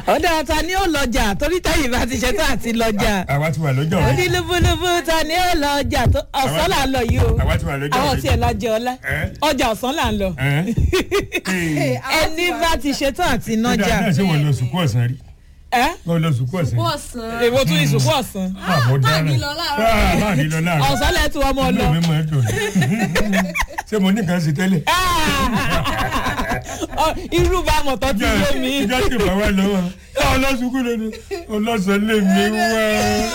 ọ̀dà ta ni ó lọ́jà torí táyì bá ti ṣe tó àti lọ́jà àwa ti wà lọ́jọ́ oní lúbúlúbú ta ni ó lọ́jà tó ọ̀sán là ń lọ yìí o àwa ti wà lọ́jọ́ àwọn tí ẹ̀ lọ́jọ́ ọlá Ẹ́. ọjà ọ̀sán là ń lọ ẹni bá ti ṣe tó àti ọjà nọ́jà náà ṣe wọ́n lọ sùkú ọ̀sán rí ẹ́ wọ́n lọ sùkú ọ̀sán rí. ọ̀sán. èwo tún ìsìnkú ọ̀sán àmọ́ dáná táàní lọ láàárọ̀. láàrin lọ láàárọ̀ ọ̀sán lẹ́tù ọmọ lọ inú mi máa ń dùn ṣé mo ní nǹkan ṣe tẹ́lẹ̀. Ọ, irú bá mọ̀tọ́ ti yé mi ìjọ tí bá wà lọ́wọ́ ọlọ́sùnkú lónìí ọlọ́sàn lè mi wá.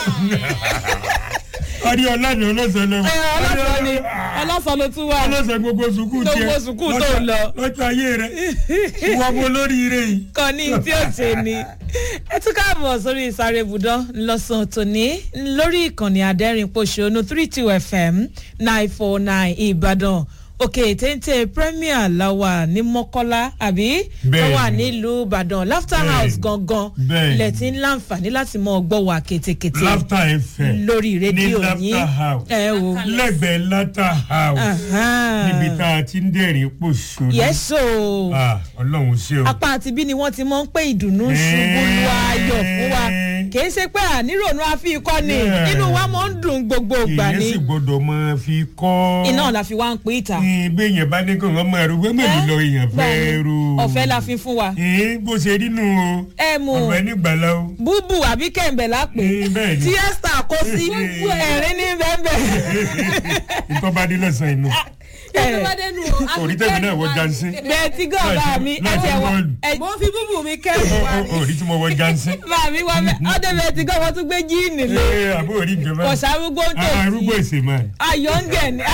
ọdí ọlọ́ni ọlọ́sàn lè Ẹ, ọlọ́sàn ni ọlọ́sàn ló tún wà ọlọ́sàn gbogbo sùkú tiẹ̀ Gbogbo sùkú tó ń lọ. lọ́jọ́ ayé rẹ̀ wọ́n mú olóríire yìí. kan ní tí ó ṣe ni ẹ tún káàbọ̀ sórí ìsáré ibùdó lọ́sàn tòní lórí ìkànnì adẹ́rìn pòṣónú three two fm nine four nine ìbàdàn òkè téńté premier làwà ní mọ́kọ́lá àbí Bẹ́ẹ̀ni. làwà nílùú ìbàdàn laughter Bẹ́ẹ̀ni. house gangan Bẹ́ẹ̀ni. ilẹ̀ tí ń láǹfààní láti mọ ọgbọ́ wa kétékété laughter fm lórí rédíò ní yín laughter house ẹ wò lẹ́gbẹ̀ẹ́ laughter house níbi tá a ti ń dẹ̀rìn pòṣónú. yẹ́sọ̀ Ah, ọlọ́run ṣe o. apá àti bí ni wọ́n ti mọ̀ ń pé ìdùnnú ṣubú lu ayọ̀ fún wa kìí ṣe pé ànírònú àfi ikọ́ ni Yeah. inú wa mọ̀ ń dùn gbogbo ìgbà èèyàn ni sì gbọ́dọ̀ máa fi kọ́. iná la fi wá ń pè ìta Ee, bí èèyàn bá ní kí wọ́n máa ro gbẹ́mẹ̀lú lọ èèyàn fẹ́ ro. ọ̀fẹ́ la fi fún wa Ee, bó ṣe rí nù o. ẹ mú ọ̀fẹ́ nígbàlá o. búbù àbí kẹ̀ǹbẹ̀ lápè Ee, bẹ́ẹ̀ ni. tí esther kó sí ẹ̀rín ní bẹ́ẹ̀ Nǹkan bá dé lọ́sàn-án inú. tó bá dénú o. Orí tẹ̀mí náà wọ jansin. bẹ́ẹ̀ tí gọ́ọ̀bá mi ẹ ti ẹ̀wọ̀ ẹ mo fi búbù mi kẹ́rù wá rí. Orí tí mo wọ jansin. bá mi wá mẹ́ ọdẹ bẹ́ẹ̀ tí gọ́ọ̀bá tún gbé jíìnì lé Ee, àbó orí ìjọba. kò sárúgbó ń tò Arúgbó sí èsè máa. ayọ̀ ń gẹ̀ ni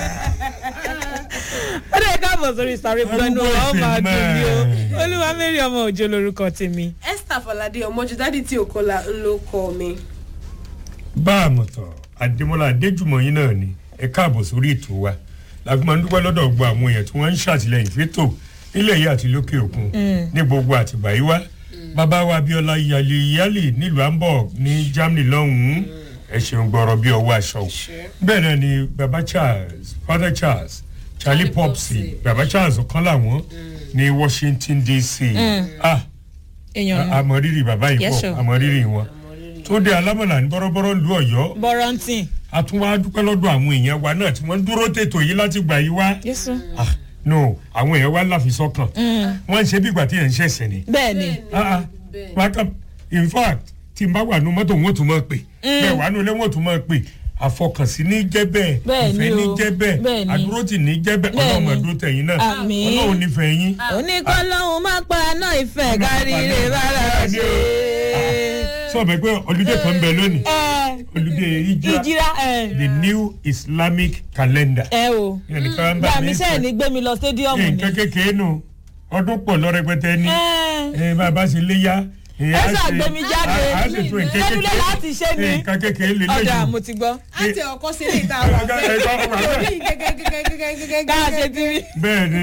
ó lè káàbọ̀ sórí sáré pẹ̀lú Arúgbó ọmọ èsè àdùn ni o máa. olúwa mẹ́rin ọmọ òjò lorúkọ tèmi. esther falade ọmọjú dádì tí òkọlà ń ló kọ mi. bá a mọ̀ tán adémọlá adéjùmọ̀ yín náà ni ẹ káàbọ̀ sórí ètò wa láti máa ń dúpẹ́ lọ́dọ̀ gbọ́ àwọn èèyàn tí wọ́n ń ṣàtìlẹ́yìn fẹ́tò nílẹ̀ yìí àti lókè òkun ní gbogbo àtìgbà yìí wá bàbá wa abiola yali yali nílùú hamburg ní germany lọ́hùn-ún ẹ ṣeun gbọ́rọ̀ bí ọwọ́ aṣọ o bẹ́ẹ̀ náà ni baba charles father charles charlie Charlie popsi Popsi. baba charles ọ̀kan làwọn ní washington dc ah èèyàn àmọ̀rírì bàbá yìí Yes, pọ̀ sir. àmọ̀rírì wọn tó dé alámọ̀lá ní bọ́rọ́bọ́rọ́ lu ọ̀yọ́ bọ́rọ̀ǹtì. a tún wá dúpẹ́ lọ́dọ̀ àwọn èèyàn wa náà tí wọ́n ń dúró tètò yìí láti gbà yí wá. yéṣu. Ah, no àwọn èèyàn wa láfi sọ́kàn wọ́n ń ṣe bí ìgbà tí yẹn ń ṣẹ̀ṣẹ̀ ni. bẹ́ẹ̀ ni Ah, ah, bẹ́ẹ̀. wákà in fact tí n bá wà nù mọ́tò wọn ò tún máa pè bẹ́ẹ̀ wà nù ilé wọn ò tún máa pè àfọkànsí ní jẹ́ bẹ́ẹ̀ Bẹ́ẹ̀ ni ìfẹ́ ní o. jẹ́ Bẹ́ẹ̀ bẹ́ẹ̀ ni. àdúrótì ní jẹ́ bẹ́ẹ̀ Bẹ́ẹ̀ ọlọ́run ni. àdúró tẹ̀yìn náà Àmín. ọlọ́run nífẹ̀ẹ́ yín. oníkọ́lọ́hún má pa náà ìfẹ́ kárí rè bára ṣe. sọ bẹ́ẹ̀ pé olùdé kan ń bẹ lónìí ẹ olùdé ìjìrá ìjìrá ẹ the new islamic calendar. ẹ o ẹnìkan ń bá gbà mi mí sọ sẹ́ẹ̀ ní gbé mi lọ stadium ni. nǹkan kékeré nù ọdún pọ̀ lọ rẹpẹtẹ ní ẹ ẹ bàbá ṣe léyà. ẹ ṣàgbémi jáde a ṣe tún nǹkan lẹ́nulẹ̀ kékeré láti ṣe ni nǹkan kékeré lè ọ̀dà léyìn. mo ti gbọ́ á tẹ ọkọ sí ilé ìta wà Ẹ gbọ́, ẹ gbọ́, bẹ́ẹ̀ ẹ gbọ́. orí gẹ́gẹ́gẹ́gẹ́gẹ́gẹ́. ká ṣe ti rí. bẹ́ẹ̀ ni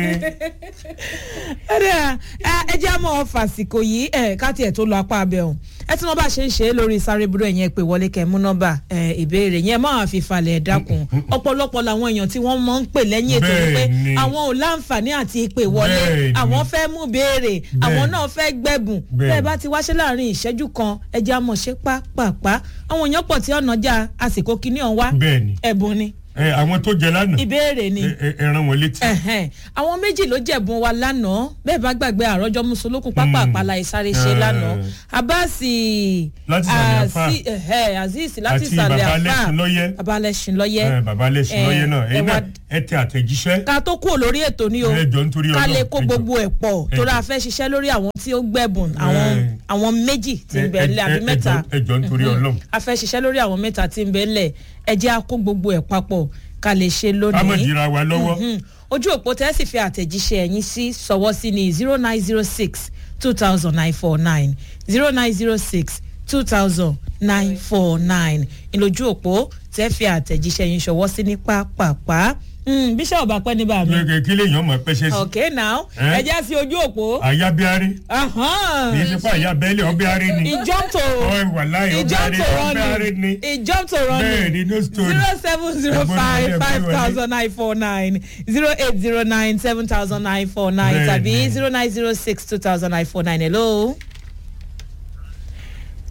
ẹ̀rẹ́ ẹ jẹ́ àmọ́ fàsìkò yìí ẹ̀ ká tiẹ̀ tó lọ apá abẹ́ ọ̀hún ẹ tí wọ́n bá ṣe ń ṣe é lórí sáré búrò ẹ̀yẹn pé wọlé kẹ́ mú nọ́mbà ẹ̀ ìbéèrè yẹn máa fi falẹ̀ dákun ọ̀pọ̀lọpọ̀ làwọn èèyàn tí wọ́n máa ń pè lẹ́yìn ètò wípé Bẹ́ẹ̀ni. àwọn ò láǹfààní àti ìpè wọlé Bẹ́ẹ̀ni. àwọn fẹ́ mú béèrè àwọn Bẹ́ẹ̀ni. náà fẹ́ gbẹ̀bùn Bẹ́ẹ̀ni. bẹ́ẹ̀ bá ti wáṣẹ́ láàrin ìṣẹ́jú kan ẹ jẹ́ àmọ̀ ṣe pápápá àwọn èèyàn pọ̀ tí ọ̀nà já àsìkò kìíní ọ̀hún wá bẹ́ẹ̀ ni ẹ̀bùn ni ẹ, àwọn tó jẹ lánàá ìbéèrè ni ẹ, ẹ, ẹ rán wọn létí. ẹ̀hẹ́n. àwọn méjì ló jẹ̀bùn wa lánàá bẹ́ẹ̀ bá gbàgbé àrọ́jọ́ mùsùlùkùn pápá Mm. àpàlà ìsáré ṣe Eh. lánàá abasi Láti ìsàlẹ̀ àfà. Azi- ẹ̀hẹ́, azeez láti àti ìsàlẹ̀ bàbá àfà lẹ́sìn-lọ́yẹ́ bàbá lẹ́sìn lọ́yẹ́ ẹ, bàbá lẹ́sìn lọ́yẹ́ náà ẹ ẹ̀yin náà wá- ẹ tẹ àtẹ̀jíṣẹ́ ká tó kúrò lórí ètò ní o ẹ jọ nítorí ká lè Ọlọ́run, kó ẹ jọ. gbogbo ẹ̀ pọ̀ Ẹ torí jọ. a fẹ́ ṣiṣẹ́ lórí àwọn tí ó gbẹ̀bùn àwọn Eh. àwọn méjì tí ń Ẹ- bẹ ẹ- ńlẹ̀ àbí ẹ- ẹ mẹ́ta jọ- ẹ jọ nítorí Ọlọ́run. a fẹ́ ṣiṣẹ́ lórí àwọn mẹ́ta tí ń bẹ ńlẹ̀ ẹ jẹ́ a kó gbogbo ẹ̀ papọ̀ ká lè ṣe ká mọ̀ lónìí dira wa lọ́wọ́ Mhm. ojú òpó tẹ́ sì fi àtẹ̀jíṣẹ́ ẹ̀yìn sí sọ̀wọ́ sí ní zero nine zero six two thousand nine four nine zero nine zero six two thousand nine four nine ìlójú òpó tẹ́ fi àtẹ̀jíṣẹ́ yín ṣọwọ́ sí ní pápápá Mm, bíṣọ̀bù apẹ́ ní bàmí. Kí- kí lèèyàn mọ̀ pẹ́ṣẹ́ sí ok now Eh? ẹ jẹ́ sí ojú òpó. àyàbíárí Ahan. kì í ṣe pé àyàbẹ́lẹ̀ ọbẹ̀árí ni he jump to Ọ̀, wàláhì, he jump ọbẹ̀árí to ọbẹ̀árí ni running he jump to bẹ́ẹ̀ running ni no story. zero seven zero Ẹ̀gbọ́n five wọlé, five ẹ̀gbọ́n wọlé. thousand nine four nine zero eight zero nine seven thousand nine four nine Bẹ́ẹ̀ tàbí ni. zero nine zero six two thousand nine four nine hello.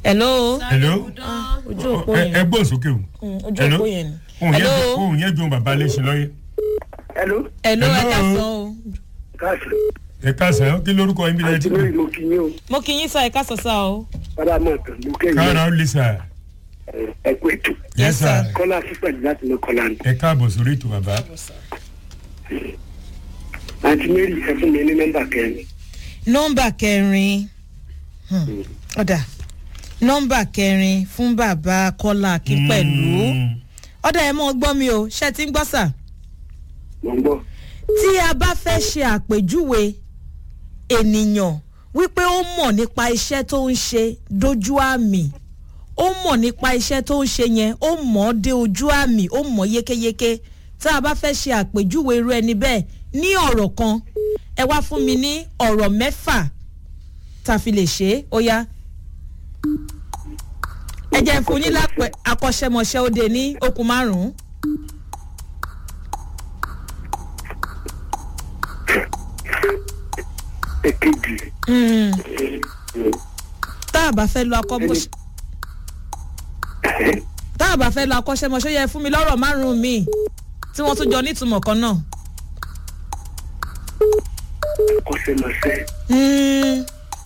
hello hello ojú òpó ẹ yẹn ẹ gbọ́n sókè o Mm, ojú hello òpó yẹn ni ohun yẹn hello ohun yẹn dùn bàbá léṣe lọ́yẹ. Hello, hello ẹ Hello. ká sọ o káàsì. ẹ káàsán kí lórúkọ yín bí lẹ́yìn tí Àǹtí kò. Mary mo kí yín o. mo kì í yín sá ẹ ká sọ sá o Bàbá mọ̀ tán mo kẹ́yìn. káàrà ó lè sà. Ẹ kú ètò. Yes, sir. Kọ́lá sípàdé láti lọ kọ́lá ni. ẹ káàbọ̀ sórí ètò bàbá. Àǹtí Mary ẹ fún mi ní nọ́mbà kẹrin. nọmba kẹrin Hmm, ọ̀dà nọmba kẹrin fún bàbá kọ́lá akin pẹ̀lú Mm. ọ̀dà ẹ̀ mọ́ gbọ́ mi o ṣe ti ń gbọ́ sà Mo ń gbọ́. tí a bá fẹ́ ṣe àpèjúwe ènìyàn wípé ó mọ̀ nípa iṣẹ́ tó ń ṣe dójú àmì ó mọ̀ nípa iṣẹ́ tó ń ṣe yẹn ó mọ̀ ọ́ dé ojú àmì ó mọ̀ yékéyéké tá a bá fẹ́ ṣe àpèjúwe irú ẹni bẹ́ẹ̀ ní ọ̀rọ̀ kan ẹ wá fún mi ní ọ̀rọ̀ mẹ́fà tá a fi lè ṣe é ó yá ẹ jẹ́ fún yín lápẹ̀ akọ́ṣẹ́mọṣẹ́ ó dé ní okùn márùn-ún. Èkejì. Mm. tá a bá fẹ́ lọ akọ́mọṣẹ́ tá a bá fẹ́ lọ akọ́ṣẹ́mọṣẹ́ yẹ fún mi lọ́rọ̀ márùn-ún mi tí wọ́n tún jọ nítumọ̀ kan náà. Kọ́sẹ̀mọṣẹ́. Mm.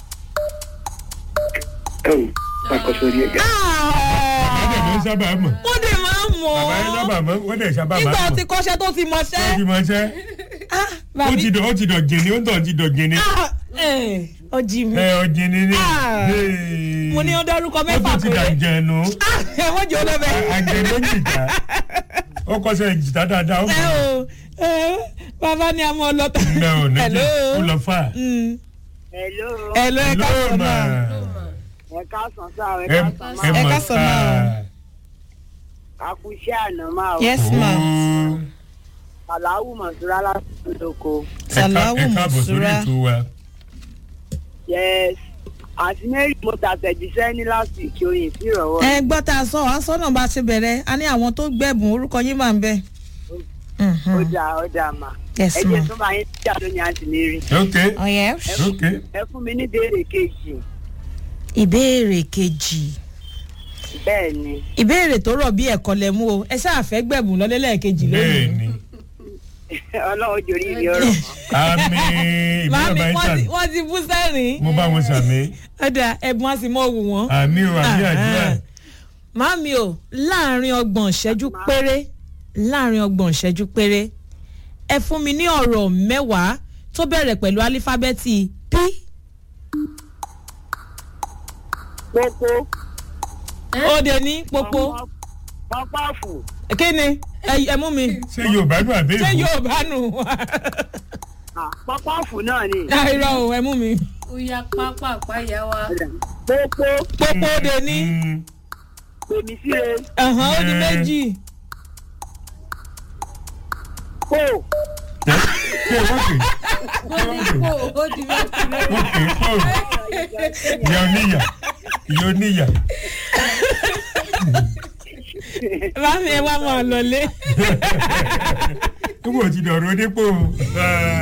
Ẹ wò, pàkọ́sọ rí ẹja. bàbá dẹ̀ máa ń sábà mọ̀. wọ́n dẹ̀ máa ń mọ̀ bàbá yẹn sábà mọ̀ wọ́n dẹ̀ sábà máa nígbà mọ̀. tí kọ́ṣẹ́ tó ti ó mọṣẹ́. ti mọ̀ ṣẹ́ Ah, ó bàbí ti dọ̀ ó ti dọ̀ jìnnì ó ń tọ̀ ti dọ̀ jìnnì. Ah, eh, ọjì mi ẹ ọ jìnnì ni. Ah. Hey. mo ní ó dárúkọ ó mẹ́fà tún ti dà péré jẹ̀nu. Ah, ẹ wọ́n jẹ́ olóbẹ̀. àjẹ̀nu jìjà ó kọ́sẹ̀ jìtá dáadáa ó ẹ mọ̀. o eh, bàbá ni a mọ ọlọ́ta. ǹdà ò ní Hello. jẹ́ ó lọ fà. Mm. Hello. Hello, ẹ ká sọ mà. náà. Ẹ káàsán sá ẹ ẹ káàsán ẹ máa. Ẹ mọ̀ ká sọ náà. Àkúṣe àná máa wò. yes ma Àláwù Mọ̀súrá láti lóko. Sàláwù ẹ káàbọ̀ sórí Mọ̀súrà. ètò wa. Yes. Àti Mary mo tàtẹ̀jíṣẹ́ ní láti ìkí oyin sí ìrọ̀wọ́. ẹ gbọ́ tá a sọ wá sọ́nà bá ti bẹ̀rẹ̀ a ní àwọn tó gbẹ̀bùn orúkọ yín máa ń bẹ̀. Ó dà ó dà mà. Yes, Ẹ ma. jẹ́ tó bá yín jà lónìí àti Mary. ok ọ̀yẹ́ ok Ẹ fún mi ní ìbéèrè kejì. ìbéèrè kejì Bẹ́ẹ̀ ni. ìbéèrè tó rọ̀ bí ẹ̀kọ́ lẹ mú o ẹ ṣáà fẹ́ gbẹ̀bùn lọ́lẹ́lẹ̀ kejì bẹ́ẹ̀ lónìí. ni Ọlọ́run jòrí ìrì ọ̀rọ̀ mọ́. àmì ìbílẹ̀ màámi bá ń wọ́n sàmì ti- wọ́n ti bú sẹ́rìn. mo bá wọn sàmì ọ̀dà ẹ̀bùn á sì mọ́ wù wọ́n. àmì ò àmì àdúrà màámi o láàrin ọgbọ̀n ìṣẹ́jú péré láàrin ọgbọ̀n ìṣẹ́jú péré ẹ fún mi ní ọ̀rọ̀ mẹ́wàá tó bẹ̀rẹ̀ pẹ̀lú álífábẹ́ẹ̀tì p Pópó. ó de ní pópó Pápáfù. kí ni ẹ ẹ mú mi ṣé yorùbá dùn àbí ṣé èkó yóò bá nù Ah, Pápáfù náà ni. àìrọ̀ o ẹ mú mi ó yá pápá àpáyà wa. Pópó. pópó ó de ní Mm, Pèmí síre. ẹ̀hán ó di Eh. méjì Pò. ṣé wọ́n pè ó ó di mẹ́ta wọ́n pè é pọ̀ ìyá oníyà ìyá oníyà màámi ẹ wá mọ̀ ọ́ lọlé. nígbà tí dọ̀rọ̀ onípò.